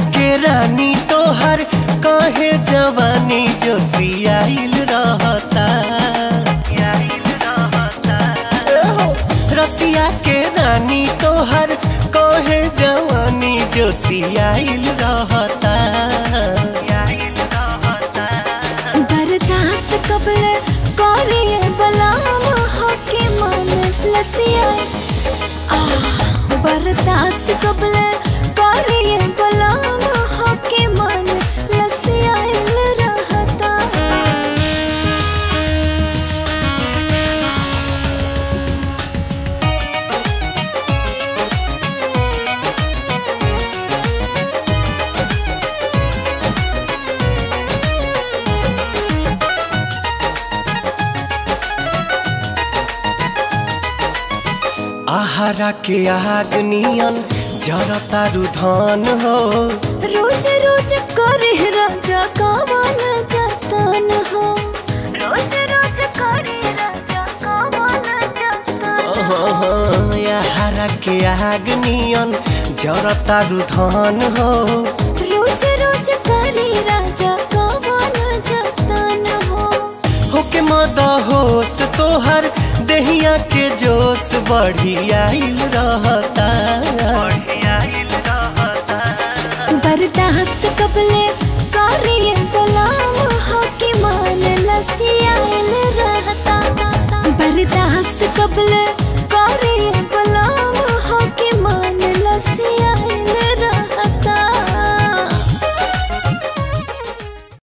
के रानी तोहर काहे जवानी जो सियाइल रहता एहो, रतिया के रानी तोहर काहे जवानी जो सियाइल रहता बर्दाश्त कबले करिए बलाम होके मन लसिया बर्दाश्त कबले करिए बलाम होके मन लसिया रहता आहारा के आग नियन जरता रुधान हो रोज रोज करे राजा कावाल जतन हो रोज रोज करे राजा कावाल जतन आहारा के आग नियन जरता रुधान हो रोज रोज करे राजा कावाल जतन हो होके मदा होश तोहर दहिया के जोश बढ़ी आइल रहता बर्दाश्त कबले करिए बलाम होके मन लसियाल रहता बर्दाश्त कबले